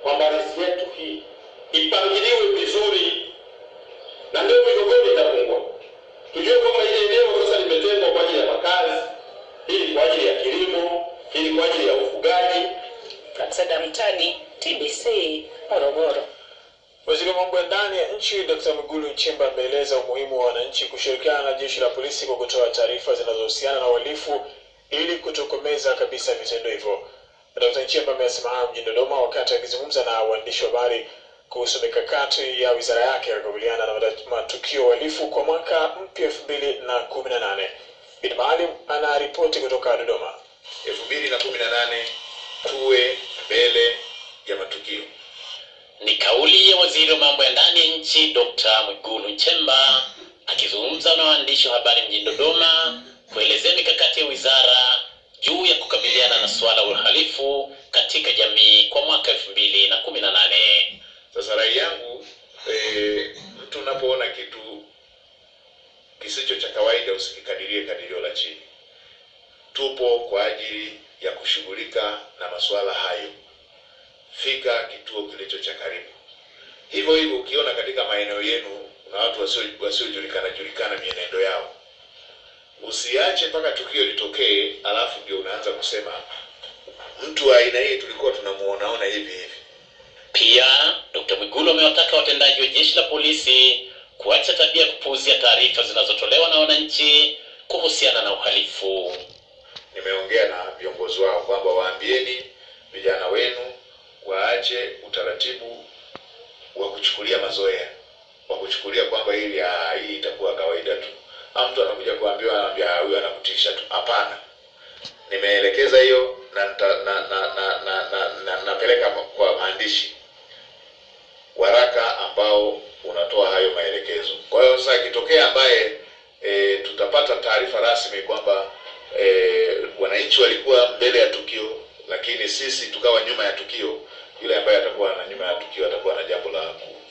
kwamba ardhi yetu hii ipangiliwe vizuri, na ndio migogoro itapungua. Tujue kwamba ile eneo sasa limetengwa kwa ajili ya makazi, hili kwa ajili ya kilimo, hili kwa ajili ya ufugaji. Praxeda Mtani, TBC, Morogoro. Waziri wa mambo ya ndani ya nchi Dr. Mwigulu Nchemba ameeleza umuhimu wa wananchi kushirikiana na jeshi la polisi kwa kutoa taarifa zinazohusiana na uhalifu ili kutokomeza kabisa vitendo hivyo. Dr. Nchemba amesema hayo mjini Dodoma wakati akizungumza na waandishi wa habari kuhusu mikakati ya wizara yake ya kukabiliana na mata- matukio ya uhalifu kwa mwaka mpya elfu mbili na kumi na nane. Bin Maalim anaripoti kutoka Dodoma. elfu mbili na kumi na nane tuwe mbele ya matukio. Ni kauli ya waziri wa mambo ya ndani ya nchi Dr. Mwigulu Nchemba akizungumza na waandishi wa habari mjini Dodoma kuelezea mikakati ya wizara juu ya kukabiliana na suala la uhalifu katika jamii kwa mwaka elfu mbili na kumi na nane. Sasa rai yangu e, mtu unapoona kitu kisicho cha kawaida usikikadirie kadirio la chini. Tupo kwa ajili ya kushughulika na masuala hayo. Fika kituo kilicho cha karibu. Hivyo hivyo, ukiona katika maeneo yenu kuna watu wasio- wasiojulikana julikana mienendo yao, usiache mpaka tukio litokee, alafu ndio unaanza kusema mtu wa aina hii tulikuwa tunamuonaona hivi hivi. Pia Dr. Mwigulu amewataka watendaji wa jeshi la polisi kuacha tabia ya kupuuzia taarifa zinazotolewa na wananchi kuhusiana na uhalifu. nimeongea na viongozi wao kwamba waambieni vijana wenu waache utaratibu wa kuchukulia mazoea wa kuchukulia kwamba hili ah, hii itakuwa kawaida tu au mtu anakuja kuambiwa anaambia "Ah, huyu anakutisha tu hapana nimeelekeza hiyo na nita- na na na na na- na- napeleka kwa maandishi waraka ambao unatoa hayo maelekezo kwa hiyo sasa ikitokea ambaye e, tutapata taarifa rasmi kwamba e, wananchi walikuwa mbele ya tukio lakini sisi tukawa nyuma ya tukio yule ambaye atakuwa na nyuma ya tukio atakuwa na jambo la ku-